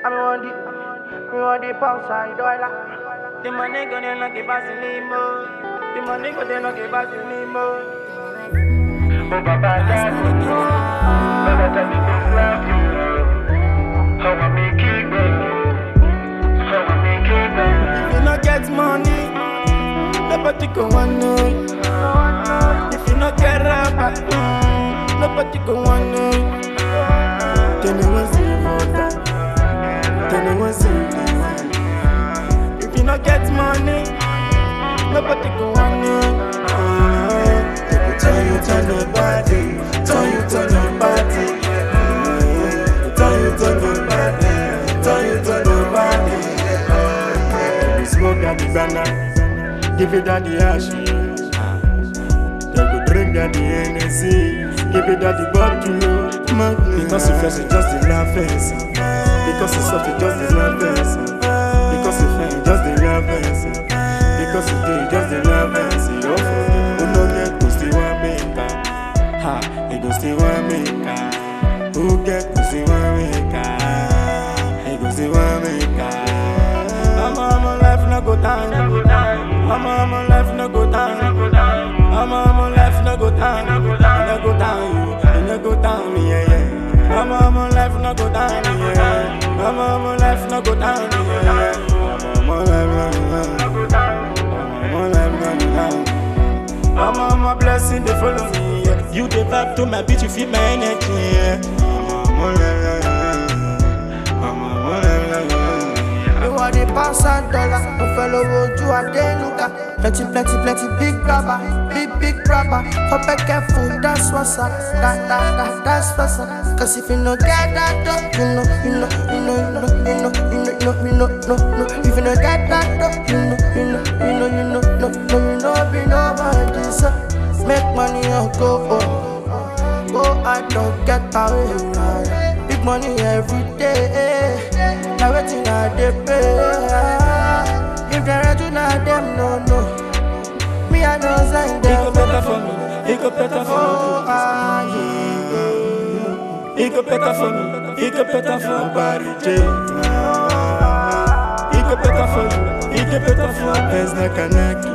I'm on the, I'm on the pound side dollar. The money go there not give us any more. The money go there not give us any more. Oh, Baba, Daddy, Baba, Daddy, don't love you. How I make it, baby. How I make it, baby. If you not get money, nobody go want know. If you not get rubber, mm, nobody go want know. Then they want see for that. Then they want see that. If you not get money, nobody go want know. Uh, they go tell you to nobody, tell you to nobody. Uh, Tell you to nobody, tell you to nobody. Uh, Smoke at the banana, give it at the ash. They go drink at the NSC, give it at the bottle. Man, because you first, it's just the love face. Because it's soft, it's just the love face. Because you fine, it's just the love face. Because you do, it's just the love face. Oh, who no get to still want make am? Ha, he go still want make am. Who get to still want make am? He go still want make am. Mama, my life no go down. Mama, my life no go down. Mama, my life no go down. It no go down, you. It no go down, yeah, yeah. Mama, my life no go down, yeah. Mama, my life no go down, yeah. Mama, my life no go down. Mama, my life no go down. Mama, my blessing they follow me. Yeah. You the vibe to my beat, you feel my energy. Yeah. Mama, my life no go down. Mama, my life no go down. You want the pounds and dollar. No fellow would you a day looker. Plenty, plenty, plenty big grabber. Big, big grabber. For back careful, that's what's up. That, that, that, that's what's up. Cause if you no get that dough, you know, you know, you know, you know, you know, you know, you know, you know, no, no. If you no get that dough, you know, you know, you know, you know, no, no, you know, be nobody. So make money or go home. Go I don't get away. Big money every day. Now waiting I dey pay. If they do not them no no. Me I know sign It them. go better for me. It go better for Oh me. ah yeah. It go better for me. It go better for Barry J. It go better for you. It go better for Ezra Kanaki.